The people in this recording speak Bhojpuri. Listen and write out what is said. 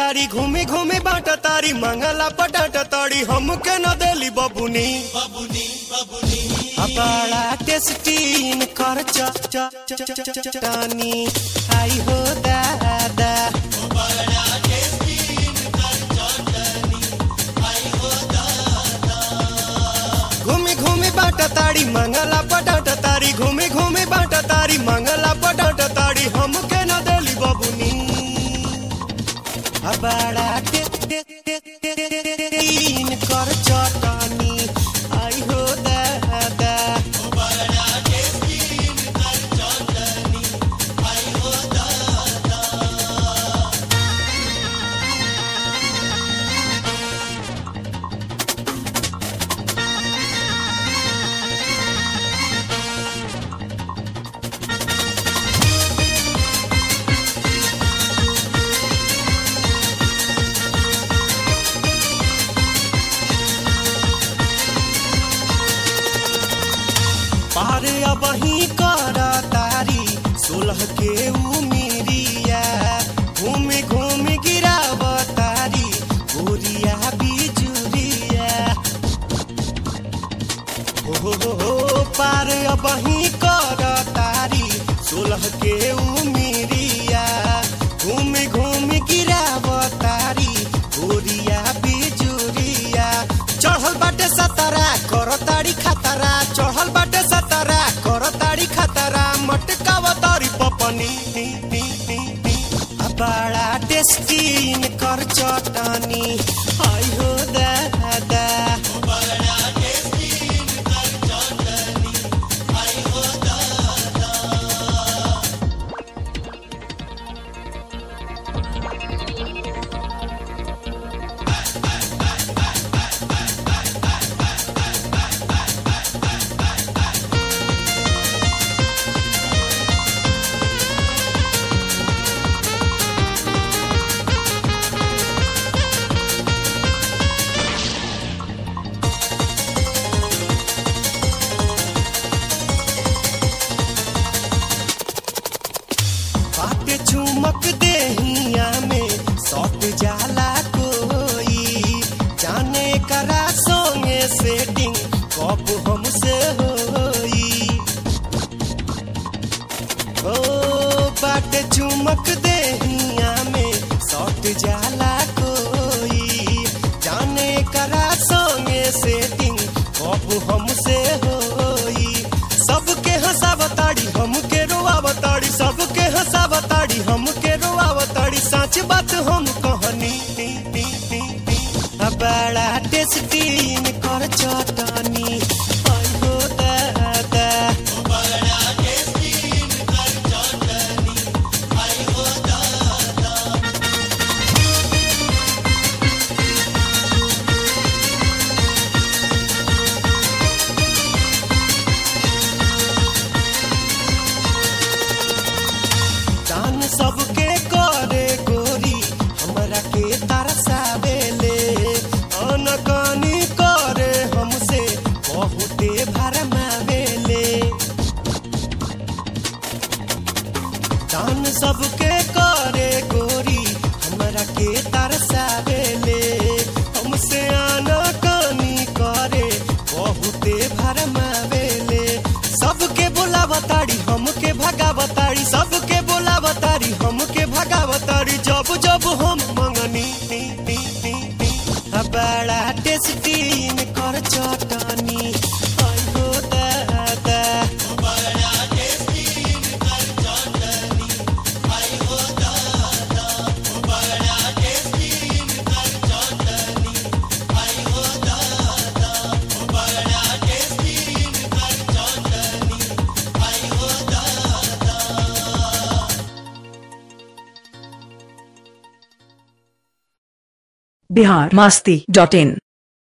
तारी घूमी घूमी बाट तारी मंगला पटाट तारी हमके न देली बबुनी बड़ा टेस्टीन कर च च च च च च चटानी आई हो दादा घूमी घूमी बाट तारी मंगला पटाट तारी घूमी घूमी बाट तारी मंगला पटाट तारी हमके न देली बबुनी बड़ा टे टे टे टे टे टे टीन कर चटानी आई हो दादा पार अब ही कर तारी सोलह के उमिरिया घूमी घूमी गिराव तारी गोरिया बिजुरिया हो हो हो हो, पार अब ही कर तारी सोलह के उमिरिया घूमी घूमी गिराव तारी गोरिया बिजुरिया चढ़ल बाटे सतारा कर तारी खतरा चढ़ल बाटे सतारा कर तारी खतरा मटकाव तारी पपनी आ बड़ा टेस्टीन कर चटनी आई हो दादा बाटे चुमक देहिया में सट जाला कोई जाने करा सोंगे सेटिंग कब हमसे होई ओ बाटे चुमक देहिया में सट जाला कोई जाने करा सोंगे सेटिंग कब हमसे होई सबके हंसावताड़ी हमके रोआवताड़ी सबके हंसावताड़ी हमके रोआवताड़ी सच बात हम कहनी आ बड़ा टेस्टीन कर चटनी आई हो दादा दान सबके करे गोरी हमरा के तरसावेले अनकानी करे हमसे बहुते भरमावेले दान सबके करे गोरी हमरा के तरसावेले हमसे अनकानी करे बहुते भरमावेले सबके बोलावताड़ी हमके भगावताड़ी सबके बोलावताड़ी हमके भगावताड़ी जब जब हम मंगनी आ बड़ा टेस्टीन कर चटनी आई हो दादा बिहार मास्ती डॉट इन